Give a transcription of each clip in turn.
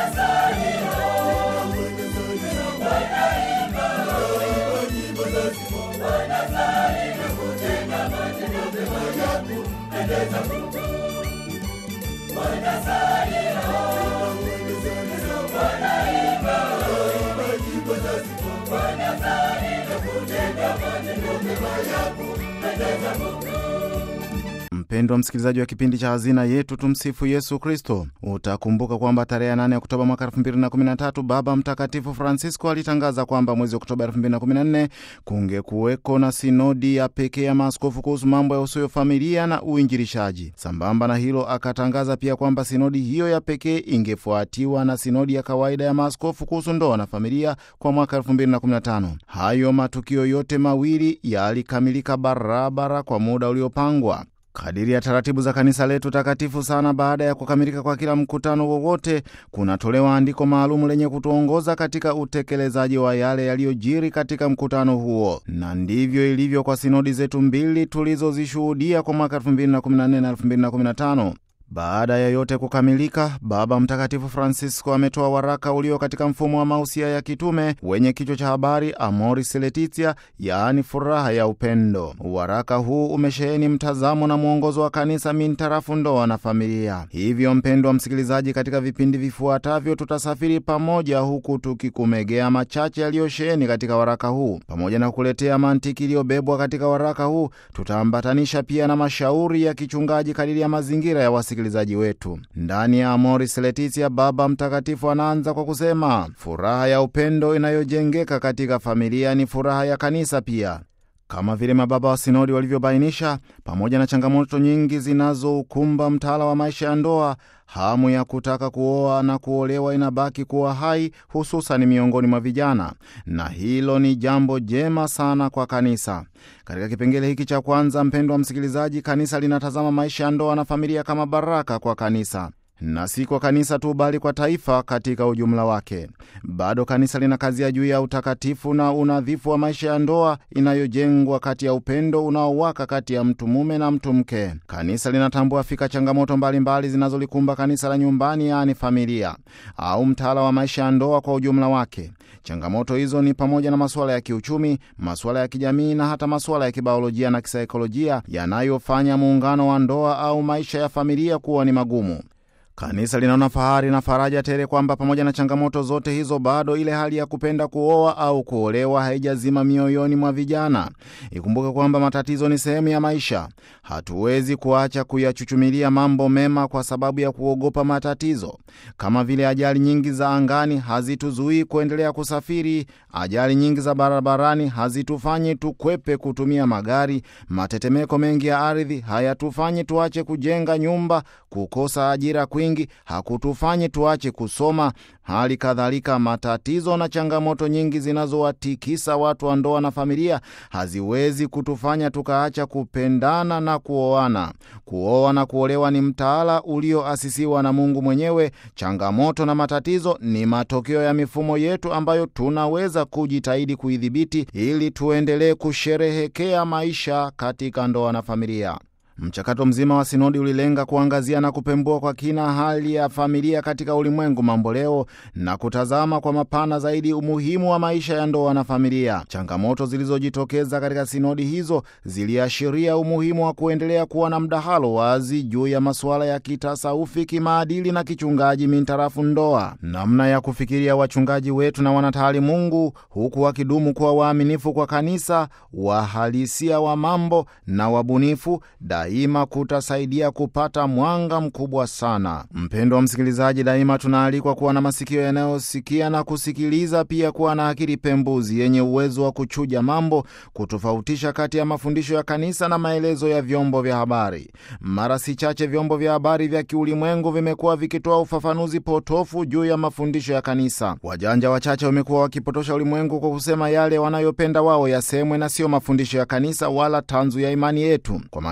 Mpendwa msikilizaji wa kipindi cha Hazina Yetu, tumsifu Yesu Kristo. Utakumbuka kwamba tarehe 8 Oktoba mwaka 2013 Baba Mtakatifu Francisco alitangaza kwamba mwezi Oktoba 2014 kungekuweko na sinodi ya pekee ya maaskofu kuhusu mambo ya usuyo familia na uinjilishaji. Sambamba na hilo, akatangaza pia kwamba sinodi hiyo ya pekee ingefuatiwa na sinodi ya kawaida ya maaskofu kuhusu ndoa na familia kwa mwaka 2015. Hayo matukio yote mawili yalikamilika barabara kwa muda uliopangwa kadiri ya taratibu za kanisa letu takatifu sana. Baada ya kukamilika kwa kila mkutano wowote, kunatolewa andiko maalumu lenye kutuongoza katika utekelezaji wa yale yaliyojiri katika mkutano huo, na ndivyo ilivyo kwa sinodi zetu mbili tulizozishuhudia kwa mwaka 2014 na 2015. Baada ya yote kukamilika, Baba Mtakatifu Francisco ametoa waraka ulio katika mfumo wa mausia ya kitume wenye kichwa cha habari Amoris Laetitia, yaani furaha ya upendo. Waraka huu umesheheni mtazamo na mwongozo wa kanisa mintarafu ndoa na familia. Hivyo, mpendwa msikilizaji, katika vipindi vifuatavyo tutasafiri pamoja, huku tukikumegea machache yaliyosheheni katika waraka huu. Pamoja na kuletea mantiki iliyobebwa katika waraka huu, tutaambatanisha pia na mashauri ya kichungaji kadiri ya mazingira ya wasi wasikilizaji wetu. Ndani ya Amoris Laetitia, Baba Mtakatifu anaanza kwa kusema furaha ya upendo inayojengeka katika familia ni furaha ya kanisa pia. Kama vile mababa wa sinodi walivyobainisha, pamoja na changamoto nyingi zinazoukumba mtaala wa maisha ya ndoa, hamu ya kutaka kuoa na kuolewa inabaki kuwa hai, hususan miongoni mwa vijana, na hilo ni jambo jema sana kwa kanisa. Katika kipengele hiki cha kwanza, mpendwa msikilizaji, kanisa linatazama maisha ya ndoa na familia kama baraka kwa kanisa na si kwa kanisa tu bali kwa taifa katika ujumla wake. Bado kanisa linakazia juu ya utakatifu na unadhifu wa maisha ya ndoa inayojengwa kati ya upendo unaowaka kati ya mtu mume na mtu mke. Kanisa linatambua fika changamoto mbalimbali zinazolikumba kanisa la nyumbani, yaani familia au mtaala wa maisha ya ndoa kwa ujumla wake. Changamoto hizo ni pamoja na masuala ya kiuchumi, masuala ya kijamii na hata masuala ya kibiolojia na kisaikolojia yanayofanya muungano wa ndoa au maisha ya familia kuwa ni magumu. Kanisa linaona fahari na faraja tele kwamba pamoja na changamoto zote hizo, bado ile hali ya kupenda kuoa au kuolewa haijazima mioyoni mwa vijana. Ikumbuke kwamba matatizo ni sehemu ya maisha. Hatuwezi kuacha kuyachuchumilia mambo mema kwa sababu ya kuogopa matatizo. Kama vile ajali nyingi za angani hazituzuii kuendelea kusafiri, ajali nyingi za barabarani hazitufanyi tukwepe kutumia magari, matetemeko mengi ya ardhi hayatufanyi tuache kujenga nyumba, kukosa ajira kwingi hakutufanyi tuache kusoma. Hali kadhalika, matatizo na changamoto nyingi zinazowatikisa watu wa ndoa na familia haziwezi kutufanya tukaacha kupendana na kuoana. Kuoa na kuolewa ni mtaala ulioasisiwa na Mungu mwenyewe. Changamoto na matatizo ni matokeo ya mifumo yetu ambayo tunaweza kujitahidi kuidhibiti ili tuendelee kusherehekea maisha katika ndoa na familia. Mchakato mzima wa sinodi ulilenga kuangazia na kupembua kwa kina hali ya familia katika ulimwengu mambo leo na kutazama kwa mapana zaidi umuhimu wa maisha ya ndoa na familia. Changamoto zilizojitokeza katika sinodi hizo ziliashiria umuhimu wa kuendelea kuwa na mdahalo wazi juu ya masuala ya kitasaufi, kimaadili na kichungaji mintarafu ndoa, namna ya kufikiria wachungaji wetu na wanataalimungu, huku wakidumu kuwa waaminifu kwa kanisa, wahalisia wa mambo na wabunifu daima kutasaidia kupata mwanga mkubwa sana. Mpendo wa msikilizaji, daima tunaalikwa kuwa na masikio yanayosikia na kusikiliza, pia kuwa na akili pembuzi yenye uwezo wa kuchuja mambo, kutofautisha kati ya mafundisho ya kanisa na maelezo ya vyombo vya habari. Mara si chache vyombo vya habari vya kiulimwengu vimekuwa vikitoa ufafanuzi potofu juu ya mafundisho ya kanisa. Wajanja wachache wamekuwa wakipotosha ulimwengu kwa kusema yale wanayopenda wao yasemwe na siyo mafundisho ya kanisa wala tanzu ya imani yetu. Kwa mantiki hiyo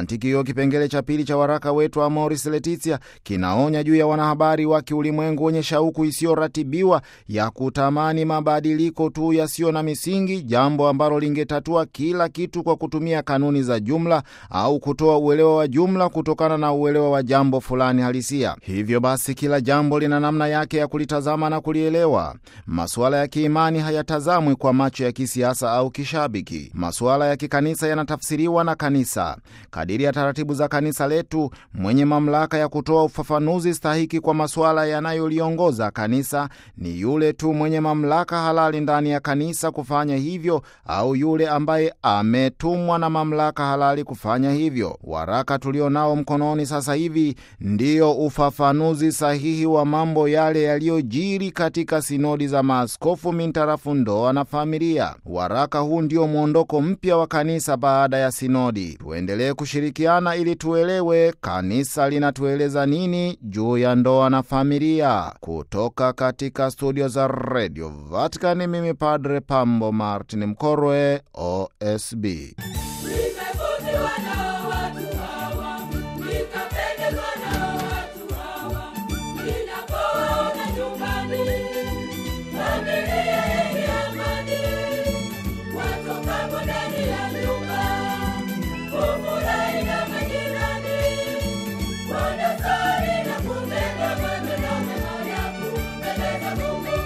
kipengele cha pili cha waraka wetu Amoris Laetitia kinaonya juu ya wanahabari wa kiulimwengu wenye shauku isiyoratibiwa ya kutamani mabadiliko tu yasiyo na misingi, jambo ambalo lingetatua kila kitu kwa kutumia kanuni za jumla au kutoa uelewa wa jumla kutokana na uelewa wa jambo fulani halisia. Hivyo basi, kila jambo lina namna yake ya kulitazama na kulielewa. Masuala ya kiimani hayatazamwi kwa macho ya kisiasa au kishabiki. Masuala ya kikanisa yanatafsiriwa na kanisa kadiri ya taratibu za kanisa letu. Mwenye mamlaka ya kutoa ufafanuzi stahiki kwa masuala yanayoliongoza kanisa ni yule tu mwenye mamlaka halali ndani ya kanisa kufanya hivyo, au yule ambaye ametumwa na mamlaka halali kufanya hivyo. Waraka tulio nao mkononi sasa hivi ndiyo ufafanuzi sahihi wa mambo yale yaliyojiri katika sinodi za maaskofu mintarafu ndoa na familia. Waraka huu ndio mwondoko mpya wa kanisa baada ya sinodi. Tuendelee kushirikiana ili tuelewe kanisa linatueleza nini juu ya ndoa na familia. Kutoka katika studio za Radio Vatican, mimi Padre Pambo Martin Mkorwe, OSB. Nimevutiwa na watu hawa, nikapendezwa na watu hawa. Ninapoona nyumbani, familia yenye amani, watokapo ndani ya nyumba, hufurahi na majirani, wanasali na kutenda matendo mema ya kumpendeza Mungu.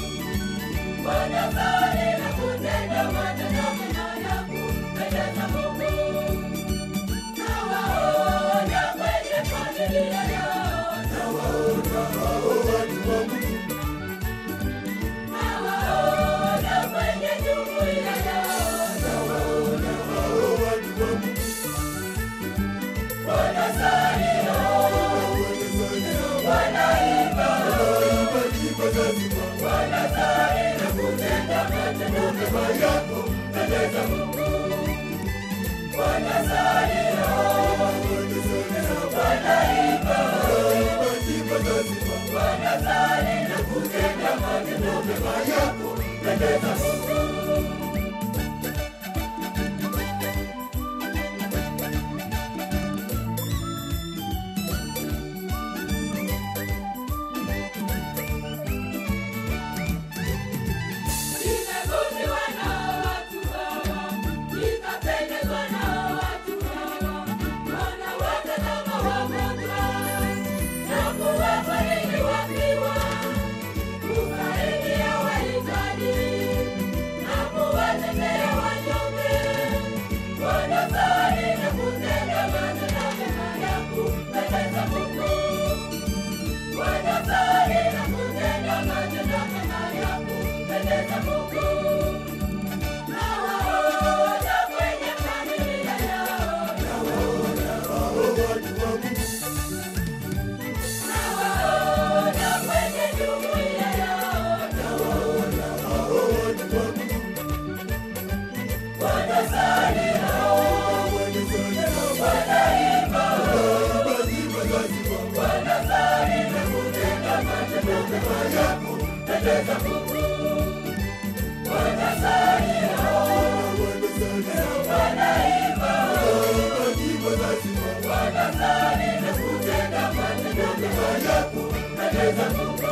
Wanasali na kutenda matendo mema ya kumpendeza Mungu. Nawaona kwenye familia yao, nawaona kwenye jumuiya yao, wanasali, wanaimba, wanasali na kutenda matendo mema ya kumpendeza Mungu. Wanasali, wanaimba, wanasali na kutenda matendo mema ya kumpendeza Mungu. Nimevutiwa na watu hawa, nikapendezwa na watu hawa. Wanawatazama wagonjwa na kuwafariji wafiwa, kusaidia wahitaji na kuwatetea wanyonge. Wanasali na kutenda matendo mema ya kumpendeza Mungu. Wanasali na kutenda matendo mema ya kumpendeza Mungu. Nawaona kwenye familia yao, nawaona kwenye jumuiya yao, wanasali, wanaimba, wanasali na kutenda matendo mema ya kumpendeza Mungu. Wanasali, wanaimba, wanasali na kutenda matendo mema ya kumpendeza Mungu.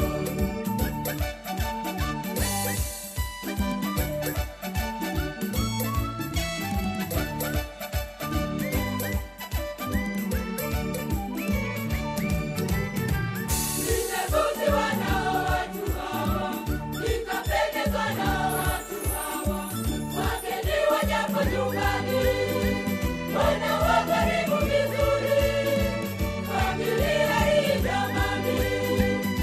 Nimevutiwa na watu hawa, nikapendezwa na watu hawa. Wageni wajapo nyumbani, wanawakaribisha vizuri. Familia hii jamani,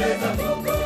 kumpendeza Mungu.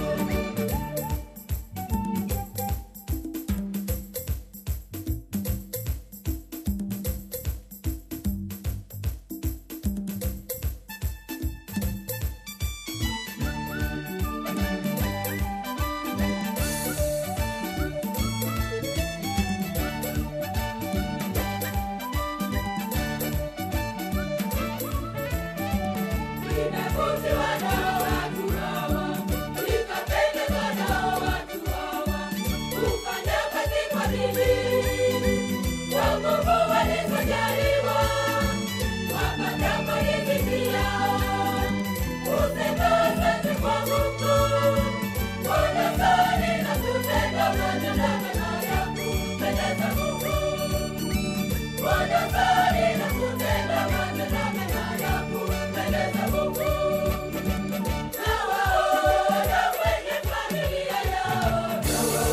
Nimevutiwa nao watu hawa, nikapendezwa nao watu hawa, kufanya kazi kwa bidii, kwa nguvu walizojaliwa, wapata riziki yao, kusema asante kwa Mungu, wanasali na kutenda matendo mema ya kumpendeza Mungu. Wanasali na kutenda matendo mema ya kumpendeza Mungu. Nawaona kwenye familia yao,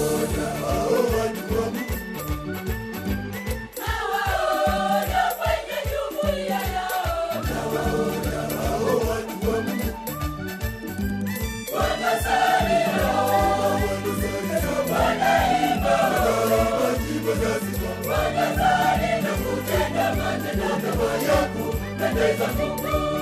nawaona kwenye jumuiya yao, wanasali wanaimba, wanasali na kutenda matendo mema ya kumpendeza Mungu.